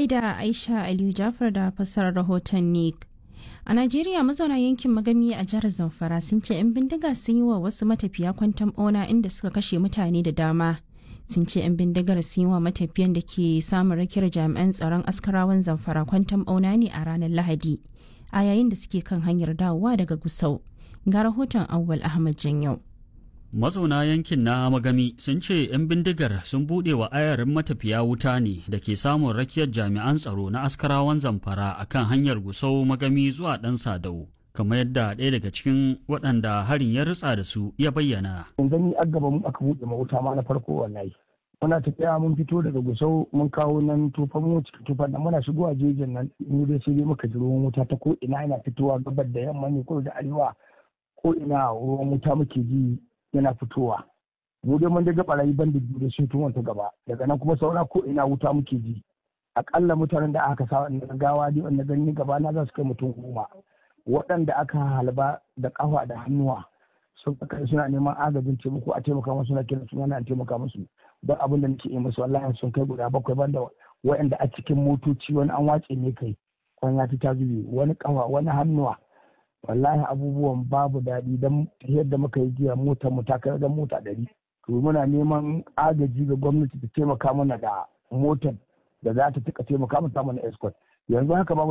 gaida Aisha Aliyu Jafar da fassarar rahoton Nick. A Najeriya mazauna yankin magami a jihar Zamfara sun ce 'yan bindiga sun yi wa wasu matafiya kwantan ɓauna inda suka kashe mutane da dama. Sun ce 'yan bindigar sun yi wa matafiyan da ke samun rakiyar jami'an tsaron askarawan Zamfara kwantan ɓauna ne a ranar Lahadi. A yayin da suke kan hanyar dawowa daga Gusau. Ga rahoton Awwal Ahmad Janyau. Mazauna yankin na Magami sun ce 'yan bindigar sun buɗe wa ayarin matafiya wuta ne da ke samun rakiyar jami'an tsaro na askarawan zamfara a kan hanyar Gusau Magami zuwa ɗan Sadau. kamar yadda ɗaya daga cikin waɗanda harin ya ritsa da su ya bayyana. Yanzu ni an gaba mu aka buɗe ma wuta ma na farko wallahi. Muna tafiya mun fito daga Gusau mun kawo nan tufan mu cikin tufan nan muna shigowa jejin nan mu dai sai dai muka ji ruwan wuta ta ko ina yana fitowa gabar da yamma ne ko da arewa ko ina ruwan wuta muke ji yana fitowa mu dai mun daga barayi ban da biyu da sun tuwon ta gaba daga nan kuma saura ko ina wuta muke ji akalla mutanen da aka sa wanda gawa dai wanda gani gaba na za su kai mutum goma waɗanda aka halba da kafa da hannuwa sun kai suna neman agajin taimako a taimaka musu na kira suna na taimaka musu don abin da nake yi musu wallahi sun kai guda bakwai banda waɗanda a cikin motoci wani an wace ne kai kwanya ta zube wani kafa wani hannuwa wallahi abubuwan babu daɗi don yadda muka yi jiya motar mu ta kai mota ɗari to muna neman agaji ga gwamnati ta taimaka mana da motar da za ta tuka taimaka mu samu na escort yanzu haka babu